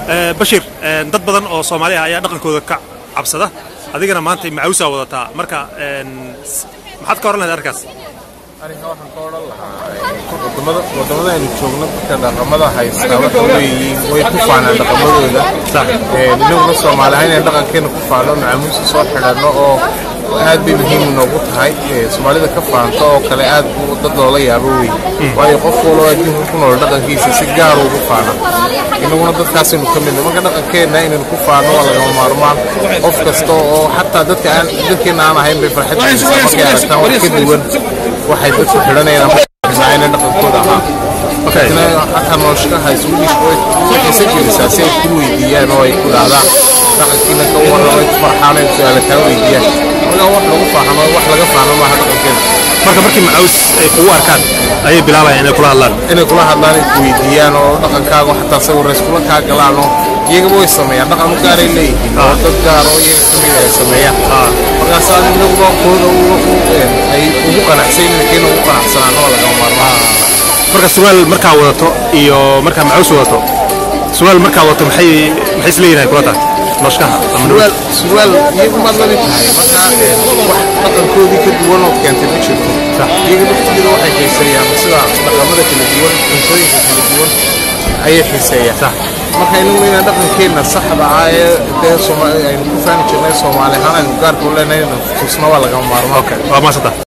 bashir dad badan oo soomaali ah ayaa dhaqankooda ka cabsada adigana maanta macawsaa wadataa marka maxaad ka oran lahayd arkaas aniga waxaan ka odhan lahaa wadamada aynu joogno dadka dhaqamada haystaa waxa weeyiin way ku faanaan dhaqamadooda inaguna soomaali ahaan inaan dhaqankeena ku faano nacamuusa soo xidhanno oo aad bay muhiim noogu tahay soomaalida ka faanto oo kale aad buu dad loola yaabo wey waayo qof waloo adduunka ku nool dhaqankiisa si gaar ugu faana inaguna dadkaasaynu ka midna marka dhaqankeenna inaynu ku faano waa lagama maarmaan qof kasta oo xataa dadka aan dadkeenna aan ahayn bay farxad markay aragtaan wax ka duwan waxay dadku xidhanayaan ama dhaqankooda ahaa xataa nooshkaha isugiisa gelisaa si ay ku weydiiyaan oo ay ku dhahdaan dhaqankiina ka warramay ku farxaan ay su-aala kaa weydiiyaan marka wax lagu faahno wax laga faahno maaha dhaqankeena marka markii macaws ay kugu arkaan ayay bilaabayaan inay kula hadlaan inay kula hadlaan ay ku weydiiyaan oo dhaqankaaga xataa sawirrays kula kaa galaan oo iyagaba way sameeyaan dhaqan u gaaray leeyihiin oo dad gaar oo iyaga ka mid ay sameeyaan markaasaa inaguna kooda ay ugu qanacsan keena ugu qanacsanaan oo lagama maarmaan marka surwaal markaa wadato iyo markaa macaws wadato surwaal markaa wadato maxay maxay isleeyihiin kula tahay nooshkaha surwaal surwaal iyagu maad la mid tahay marka wax dhaqankoodii ka duwan oo keentay ma jirto iyaga laftigeeda waxay xiiseeyaan sida dhaqamada kala duwan cuntooyinka kala duwan ayay xiiseeyaan marka inaguna inaan dhaqankeenna saxda ah ee dee aynu ku faani jirnay soomaali ahaan aynu gaarka u leenahay tusna waa lagama maarmaan waa maasanta